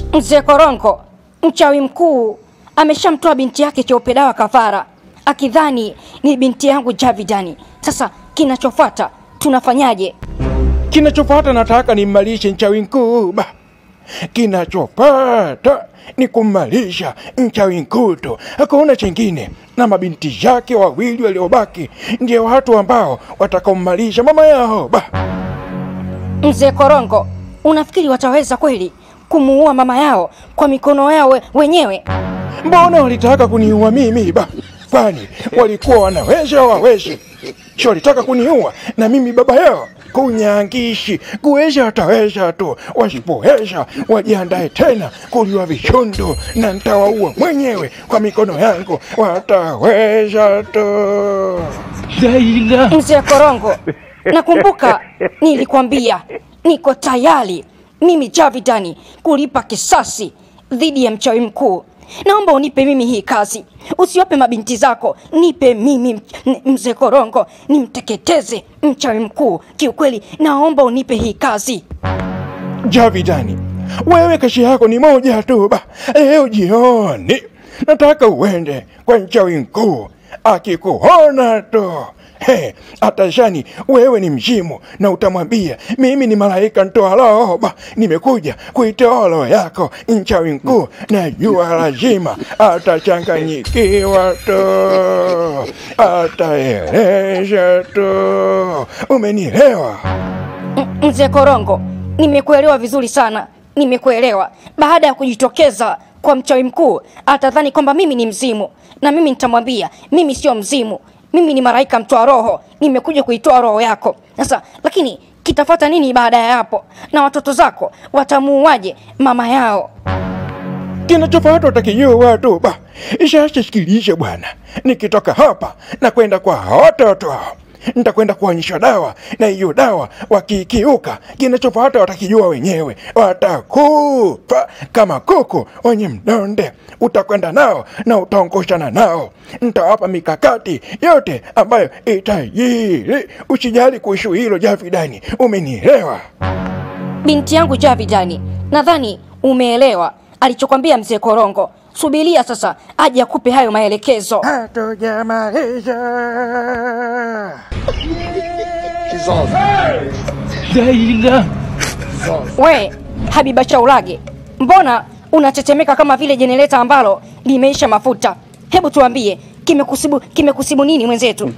Mzee Koronko, mchawi mkuu, ameshamtoa binti yake Cheupe Dawa kafara, akidhani ni binti yangu Javidani. Sasa kinachofuata tunafanyaje? Kinachofuata nataka nimmalishe mchawi mkuu ba. Kinachopata ni kummalisha mchawi mkuu tu, hakuna chingine. Na mabinti yake wawili waliobaki ndio watu ambao watakaommalisha mama yao ba. Mzee Koronko, unafikiri wataweza kweli kumuua mama yao kwa mikono yao we- wenyewe? Mbona walitaka kuniua mimi ba? Kwani walikuwa wanaweza wawezi? Si walitaka kuniua na mimi baba yao? Kunyangishi kuweza wataweza tu, wasipoweza wajiandae tena kuliwa vichundu, na nitawaua mwenyewe kwa mikono yangu. Wataweza tu. Mzee Korongo, nakumbuka nilikwambia niko tayari mimi Javidani kulipa kisasi dhidi ya mchawi mkuu. Naomba unipe mimi hii kazi, usiwape mabinti zako, nipe mimi m- mzee Korongo, nimteketeze mchawi mkuu. Kiukweli naomba unipe hii kazi. Javidani, wewe kazi yako ni moja tu ba. Leo jioni nataka uende kwa mchawi mkuu, akikuona tu He, atashani wewe ni mzimu na utamwambia mimi ni malaika ntoa roho ba, nimekuja kuitoa roho yako. Mchawi mkuu najua lazima atachanganyikiwa tu, ataeleza tu. Umenielewa? M- Mzee Korongo, nimekuelewa vizuri sana, nimekuelewa. Baada ya kujitokeza kwa mchawi mkuu, atadhani kwamba mimi ni mzimu, na mimi nitamwambia mimi sio mzimu, mimi ni malaika mtoa roho, nimekuja kuitoa roho yako. Sasa lakini kitafuata nini baada ya hapo? Na watoto zako watamuuaje mama yao? Kinachofuata utakijua tu ba. Sasa sikilize bwana, nikitoka hapa na kwenda kwa watoto hao nitakwenda kuonyesha dawa, na hiyo dawa wakiikiuka, kinachofuata watakijua wenyewe, watakufa kama kuku wenye mdonde. Utakwenda nao na utaongoshana nao, nitawapa mikakati yote ambayo itajiri. Usijali kuhusu hilo Javidani, umenielewa? Binti yangu Javidani, nadhani umeelewa alichokwambia mzee Korongo. Subiria sasa aje akupe hayo maelekezo. Hatujamaliza. We Habiba Chaulage, mbona unatetemeka kama vile jenereta ambalo limeisha mafuta? Hebu tuambie, kimekusibu kimekusibu nini mwenzetu?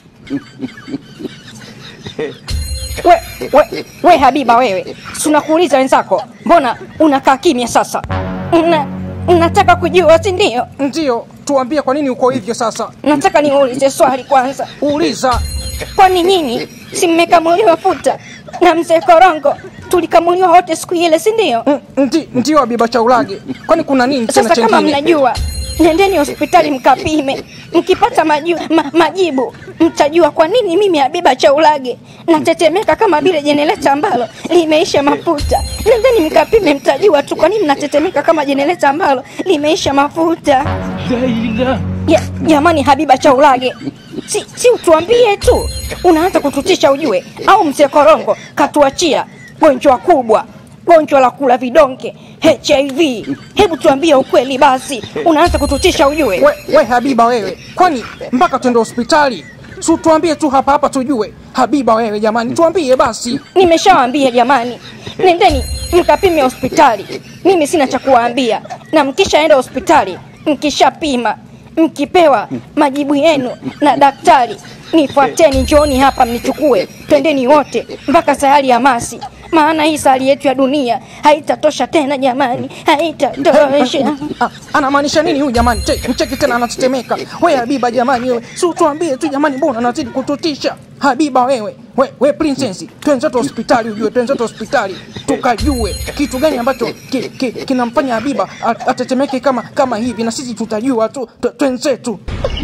We, we, we Habiba wewe, tunakuuliza wenzako, mbona unakaa kimya sasa? Una, nataka kujua, si ndio? Ndiyo, tuambie kwa nini uko hivyo sasa. Nataka niulize swali kwanza. Uliza. Kwani nyinyi si mmekamuliwa futa na mzee Korongo? Tulikamuliwa wote siku ile, si ndio? Mm, Ndi, ndiyo Habiba Chaulage, kwani kuna nini tena Sasa kama chengine? mnajua, nendeni hospitali mkapime. Mkipata maju, ma, majibu mtajua kwa nini mimi Habiba Chaulage natetemeka kama vile jenereta ambalo limeisha mafuta. Nendeni mkapime, mtajua tu kwa nini natetemeka kama jenereta ambalo limeisha mafuta. Ya, jamani Habiba Chaulage, si, si utuambie tu, unaanza kututisha ujue, au mzee Korongo katuachia gonjwa kubwa, gonjwa la kula vidonge HIV. Hebu tuambie ukweli basi, unaanza kututisha ujue. We, we Habiba wewe, kwani mpaka twende hospitali? Su tuambie tu hapa hapa tujue. Habiba wewe jamani, tuambie basi. Nimeshawaambia jamani, nendeni mkapime hospitali. Mimi sina cha kuwaambia, na mkishaenda hospitali, mkishapima, mkipewa majibu yenu na daktari, nifuateni, njooni hapa mnichukue, twendeni wote mpaka sayari ya Masi, maana hii sayari yetu ya dunia haitatosha tena jamani, haitatosha. Ah, anamaanisha nini huyu jamani? Che- Mcheki tena anatetemeka. We Habiba jamani wewe, si tuambie tu jamani, mbona anazidi kututisha? Habiba wewe, we, we princess, twenzetu hospitali ujue, twenzetu hospitali tukajue kitu gani ambacho ki, ki, kinamfanya Habiba a- atetemeke kama kama hivi, na sisi tutajua tu, tu- twenzetu.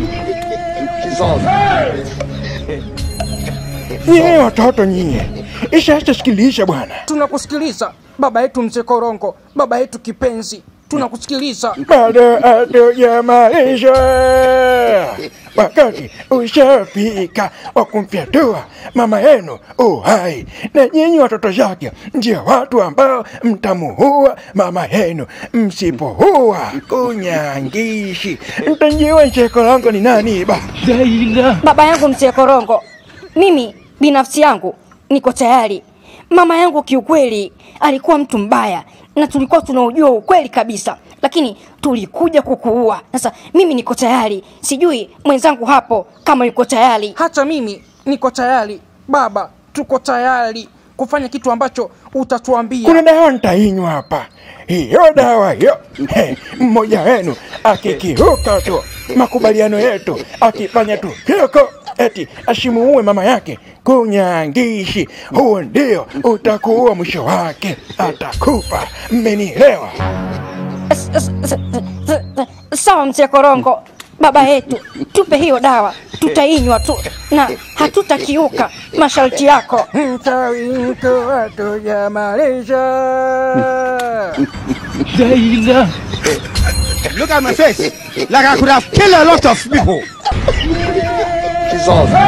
Nyie watoto nyie, sasa sikiliza bwana. Tunakusikiliza baba yetu mzee Korongo, baba yetu kipenzi. tunakusikiliza. bado hatujamaliza. Wakati ushafika wa kumfyatua mama yenu uhai, na nyinyi watoto zake ndio watu ambao mtamuua mama yenu. Msipoua kunyangishi, mtajua ncheko langu ni nani ba Baba yangu mzee Korongo, mimi binafsi yangu niko tayari. Mama yangu kiukweli alikuwa mtu mbaya na tulikuwa tunaujua ukweli kabisa, lakini tulikuja kukuua. Sasa mimi niko tayari, sijui mwenzangu hapo kama yuko tayari. Hata mimi niko tayari baba, tuko tayari kufanya kitu ambacho utatuambia. kuna dawa nitainywa hapa. Hiyo dawa hiyo, he, mmoja wenu akikiuka tu makubaliano yetu, akifanya tu hyoko eti asimuue mama yake kunyangishi, huo ndio utakuwa mwisho wake, atakufa. Mmenielewa? S- s- s- s- s- Sawa mzee Korongo, baba yetu, tupe hiyo dawa, tutainywa tu na hatutakiuka masharti yako. Mchawi mko hatujamaliza. Look at my face. Like I could have killed a lot of people. Jesus.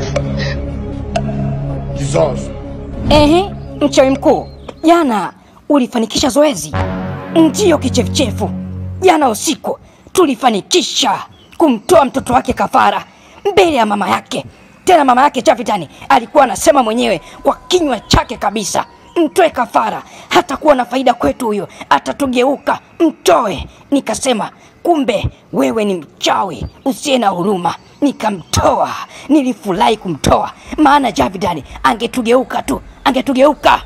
Jesus. Ehe, mchawi mkuu, jana ulifanikisha zoezi? Ndiyo kichefuchefu, jana usiku tulifanikisha kumtoa mtoto wake kafara mbele ya mama yake. Tena mama yake Jafitani alikuwa anasema mwenyewe kwa kinywa chake kabisa, mtoe kafara, hatakuwa na faida kwetu huyo, atatugeuka, mtoe. Nikasema kumbe wewe ni mchawi usiye na huruma. Nikamtoa, nilifurahi kumtoa, maana Javidani angetugeuka tu, angetugeuka.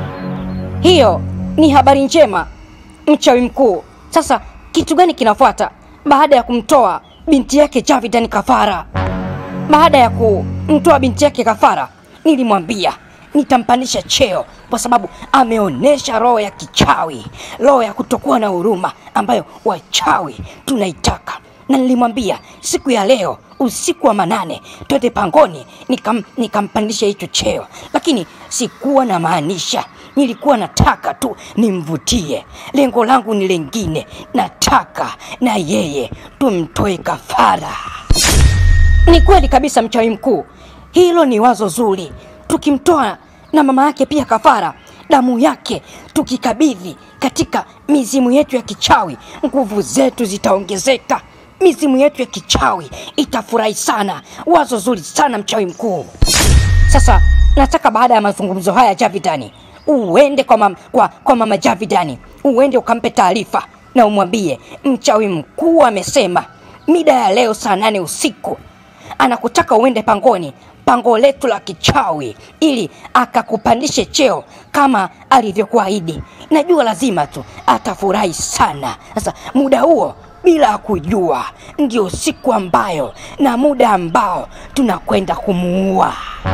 Hiyo ni habari njema, mchawi mkuu. Sasa kitu gani kinafuata baada ya kumtoa binti yake Javidan kafara? Baada ya kumtoa binti yake kafara, nilimwambia nitampandisha cheo kwa sababu ameonyesha roho ya kichawi, roho ya kutokuwa na huruma ambayo wachawi tunaitaka. Na nilimwambia siku ya leo usiku wa manane twende pangoni nikam, nikampandisha hicho cheo, lakini sikuwa na maanisha, nilikuwa nataka tu nimvutie. Lengo langu ni lengine, nataka na yeye tumtoe kafara. Ni kweli kabisa, mchawi mkuu, hilo ni wazo zuri. Tukimtoa na mama yake pia kafara, damu yake tukikabidhi katika mizimu yetu ya kichawi, nguvu zetu zitaongezeka. Mizimu yetu ya kichawi itafurahi sana. Wazo zuri sana, mchawi mkuu. Sasa nataka baada ya mazungumzo haya Javidani, uende kwa, mam, kwa, kwa mama Javidani, uende ukampe taarifa na umwambie mchawi mkuu amesema mida ya leo saa nane usiku anakutaka uende pangoni, pango letu la kichawi, ili akakupandishe cheo kama alivyokuahidi. Najua lazima tu atafurahi sana. Sasa muda huo bila kujua ndio siku ambayo na muda ambao tunakwenda kumuua.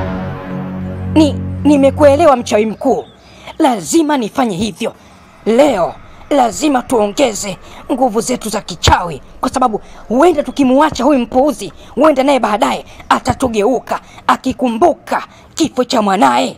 Ni nimekuelewa mchawi mkuu, lazima nifanye hivyo leo. Lazima tuongeze nguvu zetu za kichawi, kwa sababu huenda tukimuacha huyu mpuuzi, huenda naye baadaye atatugeuka akikumbuka kifo cha mwanaye.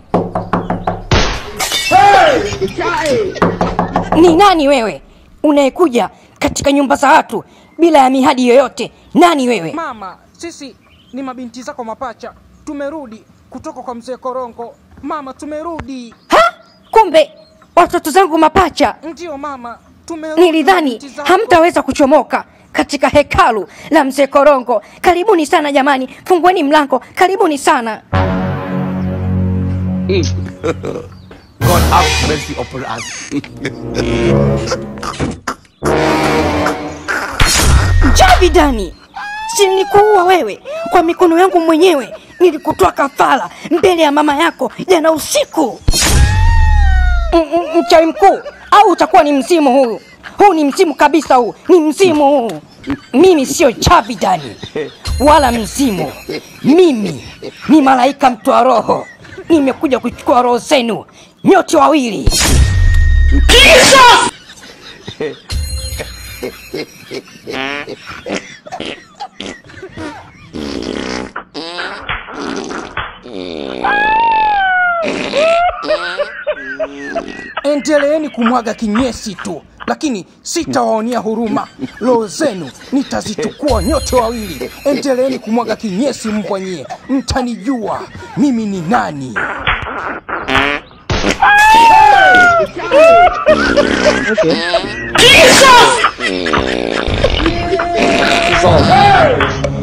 Ni nani wewe unayekuja katika nyumba za watu bila ya mihadi yoyote? Nani wewe? Mama, sisi ni mabinti zako mapacha, tumerudi kutoka kwa mzee Korongo. Mama, tumerudi. Ha? Kumbe watoto zangu mapacha. Ndiyo mama, tumerudi. Nilidhani mabinti zako. hamtaweza kuchomoka katika hekalu la mzee Korongo. Karibuni sana jamani, fungueni mlango, karibuni sana. God have mercy upon us. Javidani, si nilikuua wewe kwa mikono yangu mwenyewe, nilikutoa kafara mbele ya mama yako jana usiku. M- m- Mchawi mkuu, au utakuwa ni mzimu huu? Huu ni mzimu kabisa, huu ni mzimu huu. Mimi sio Javidani wala mzimu, mimi ni malaika mtoa roho. Nimekuja kuchukua roho zenu nyote wawili. Endeleeni kumwaga kinyesi tu, lakini sitawaonea huruma. Roho zenu nitazichukua nyote wawili. Endeleeni kumwaga kinyesi mbwa nyie, mtanijua mimi ni nani. Jesus!